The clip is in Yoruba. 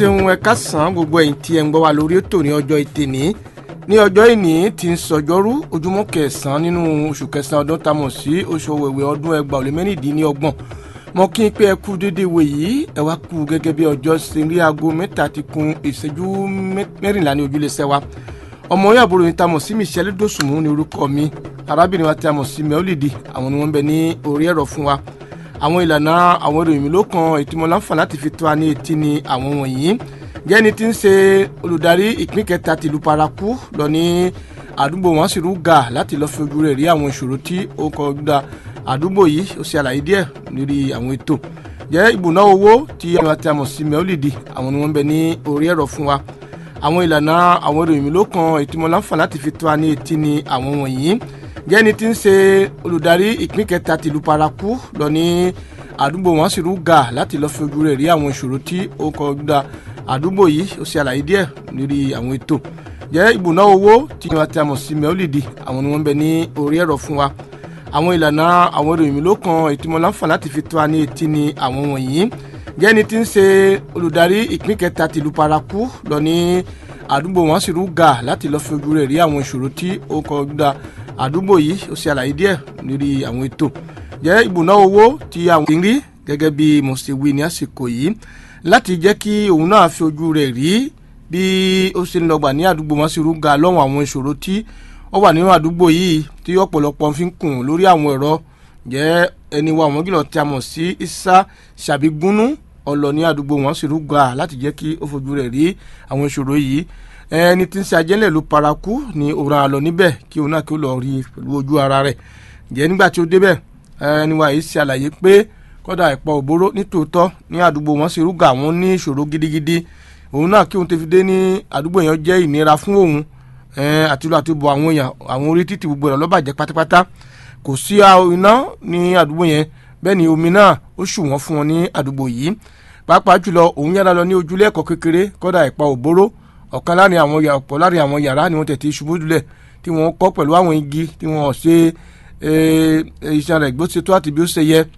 ṣeun ẹ káàsán gbogbo ẹ̀yin tí ẹ ń gbọ́ wa lórí ètò ní ọjọ́ ìtẹ̀ní ní ọjọ́ ìní tí ń sọjọ́rú ojúmọ́ kẹsàn-án nínú oṣù kẹsàn-án ọdún tá a mọ̀ sí oṣù òwèwè ọdún ẹgbàá òlé mẹ́rìndínlọ́gbọ̀n mo kí n pé ẹ kú dédé wò yìí ẹ wá kú gẹ́gẹ́ bí ọjọ́ ṣe rí aago mẹ́ta ti kun ìṣẹ́jú mẹ́rìnlá ní ojúlé sẹ́wà ọmọ yóò àbúrò yìí tá a mọ̀ sí Michelle Dosùnmù ní orúkọ mi arábìnrin wa tí a mọ̀ sí Mẹ́ọ́lìdì àwọn ni wọ́n ń bẹ ní orí ẹ̀rọ fún wa àwọn ìlànà àwọn ìròyìn mi ló kan ìtumọ̀ láǹfààní láti fi tó wa ní etí ni àwọn wọ̀nyí jẹ́ni tí ń ṣe olùdarí ìpín kẹta tìlú paraku lọ ní àdúgbò wọn sì rúgà láti lọ́ọ́ fi ojú rẹ̀ rí àwọn ìṣòro tí ó kọjá àdúgbò yìí ó ṣe àlàyé díẹ̀ lórí àwọn ètò jẹ́ ìbùná owó tí àwọn àti àmọ̀ sí mẹ́ọ́lìdì àwọn ni wọ́n ń bẹ ní orí ẹ̀rọ fún wa àwọn ìlànà àwọn ìròyìn mi ló kan ìtumọ̀ láǹfààní láti fi tó wa ní etí ni àwọn wọ̀nyí jẹ́ni tí ń ṣe olùdarí ìpín kẹta tìlú paraku lọ ní àdúgbò wọn sì rúgà láti lọ́ọ́ fi ojú rẹ̀ rí àwọn ìṣòro tí ó kọjá àdúgbò yìí ó ṣe àlàyé díẹ̀ lórí àwọn ètò jẹ́ ìbùná owó tí wọ́n ti àmọ̀ sí mẹ́ọ́lìdì àwọn ni wọ́n ń bẹ ní orí ẹ̀rọ fún wa àwọn ìlànà àwọn ìròyìn mi ló kan ìtumọ̀ láǹfààní láti fi tó wa ní etí ni àwọn wọ̀nyí jẹ́ni tí ń ṣe olùdarí ìpín kẹta tìlú paraku lọ ní àdúgbò wọn sì rúgà láti lọ́ọ́ fi ojú rẹ̀ rí àwọn ìṣòro tí ó kọjá àdúgbò yìí ó ṣe àlàyé díẹ̀ lórí àwọn ètò jẹ́ ìbùná owó tí àwọn ti ń rí gẹ́gẹ́ bí mo ṣe wí ní àsìkò yìí láti jẹ́ kí òun náà fi ojú rẹ̀ rí bí ó ṣe ń lọ́gbà ní àdúgbò wọn sì rúgà lọ́wọ́ àwọn ìṣòro tí ó wà nínú àdúgbò yìí tí ọ̀pọ̀lọpọ̀ fi ń kùn lórí àwọn ẹ̀rọ jẹ́ ẹni wa àwọn gílọ̀ tí a mọ̀ sí Isa Ṣàbígúnú ọlọ ní àdúgbò wọn sì rúgà láti jẹ́ kí ó fojú rẹ̀ rí àwọn ìṣòro yìí ẹni tí ń ṣe ajẹ́lẹ̀ ló paraku ní òran àlọ́ níbẹ̀ kí òun náà kí ó lọ rí pẹ̀lú ojú ara rẹ̀ jẹ́ nígbà tí ó débẹ̀ ẹni wa yìí ṣe àlàyé pé kọ́dà ìpọ̀ òbóró nítòótọ́ ní àdúgbò wọn sì rúgà wọn ní ìṣòro gidigidi òun náà kí òun ti fi dé ní àdúgbò yẹn jẹ́ ìnira fún òun àti lọ àti bọ̀ àwọn èèyàn àwọn orí títì gbogbo rẹ̀ lọ́bàjẹ́ pátápátá kò sí iná ní àdúgbò yẹn bẹ́ẹ̀ ni omi náà ó ṣù wọ́n fún wọn ní àdúgbò yìí pàápàá jùlọ òun yára lọ ní ojúlé ẹ̀kọ́ kékeré kọ́dà ìpọ̀ òbóró ọ̀kan láàrin àwọn ọ̀pọ̀ láàrin àwọn yàrá ni wọ́n tẹ̀ ti ṣubú lulẹ̀ tí wọ́n kọ́ pẹ̀lú àwọn igi tí wọ́n ṣe iṣẹ́ rẹ̀ gbó ṣe tó àti bí ó ṣe yẹ